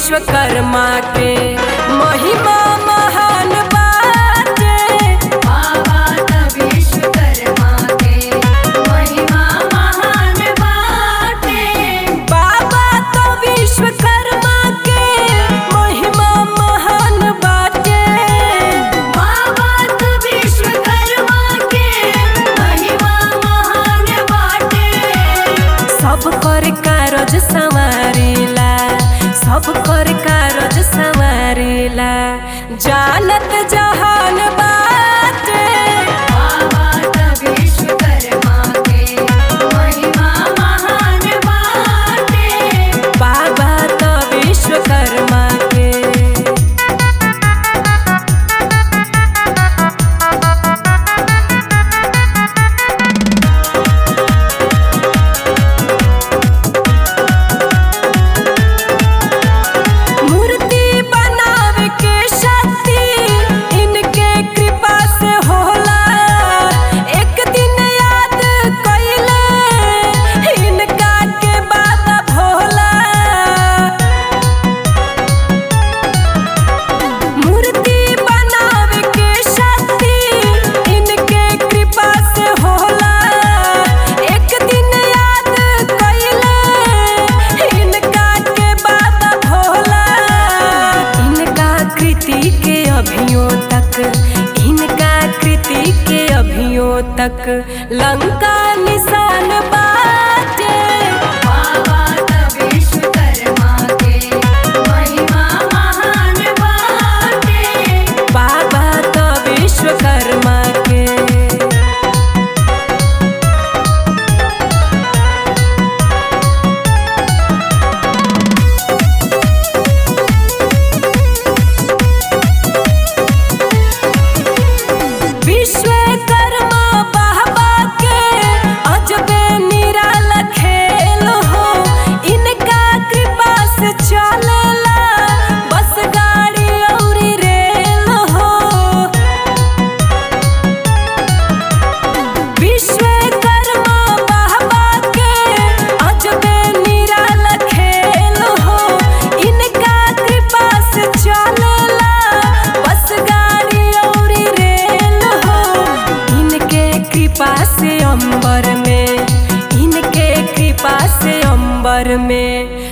विश्वकर्मा के महिमा महान बाटे बाबा त विश्वकर्मा के महिमा महान बाटे बाबा तो विश्वकर्मा के महिमा महान बाटे बाबा त विश्वकर्मा के महिमा महान बाटे सब कर कारज संवारेला सब कर कारज संवारेला जानत जहान बाटे बाबा त विश्वकर्मा के महिमा महान बाटे बाबा तो विश्वकर्मा के मूर्ति बनावे के शक्ति इनके कृपा से होला एक दिन याद कइले इनका के बाबा भोला मूर्ति बनावे के शक्ति इनके कृपा से होला एक दिन याद कइले इनका के बाबा भोला इनका कृति के अभियो तक इनका कृति के अभियो तक लंका निशान बाटे बाबा त विश्वकर्मा के महिमा महान बाटे बाबा तो विश्वकर्मा के विश्वकर्मा बाबा के अजबे निराला खेल हो इनका कृपा से चलेला बस गाड़ी औरी रेल हो विश्वकर्मा बाबा के अजबे निराला खेल हो इनका कृपा से चलेला बस गाड़ी औरी रेल हो इनके कृपा से अंबर में इनके कृपा से अंबर में